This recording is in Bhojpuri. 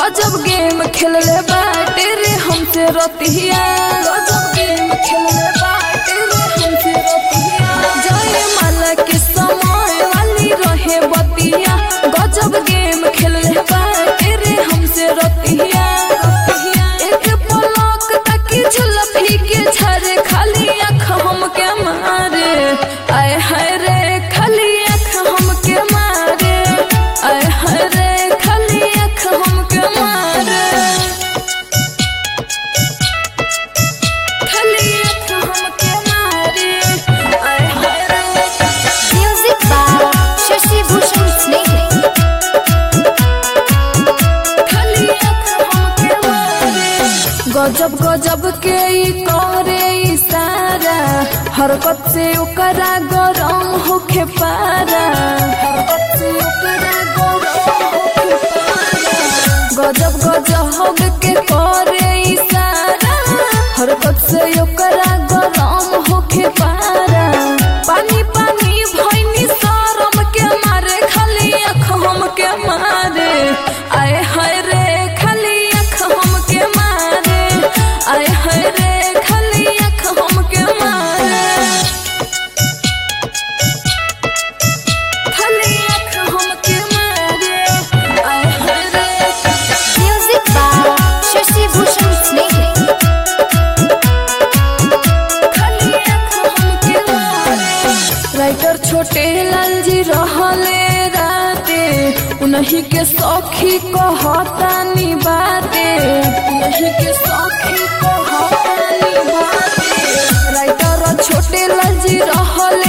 गजब गेम खेलले बाटे रे हमसे रतिया गजब गेम खेलले बाटे रे हमसे रतिया जय माला के समय वाली रहे बतिया गजब गेम खेलले बाटे रे हमसे रतिया एक पलक तकी झुलफी के झरे खाली आँख हमके मारे आय हाय रे खाली आँख हमके मारे आय हाय रे खाली आँख हमके मारे खाली आँख हमके मारे आय हाय रे Music by Shashi Bhushan Sneh. खाली आँख हमके मारे गजब गजब के ई करे इशारा हरकत से ओकरा गरम होखे पारा हरकत से ओकरा गरम होखे पारा गजब गजब के करे इशारा हरकत से ओकरा गरम होखे पारा पानी पानी भइनी शरम के मारे खाली आँख हमके मारे आय हाय रे खाली आँख हमके मारे आय हाय रे खाली आँख हमके मारे खाली आँख हमके मारे आय हाय रे Music by Shashi Bhushan Sneh. खाली आँख हमके मारे राइटर छोटे लाल जी रहले राते उन्हीं के सौखी कहतानी बाते उन्हीं के सौखी कहतानी बाते राइटर छोटे लाल जी रहले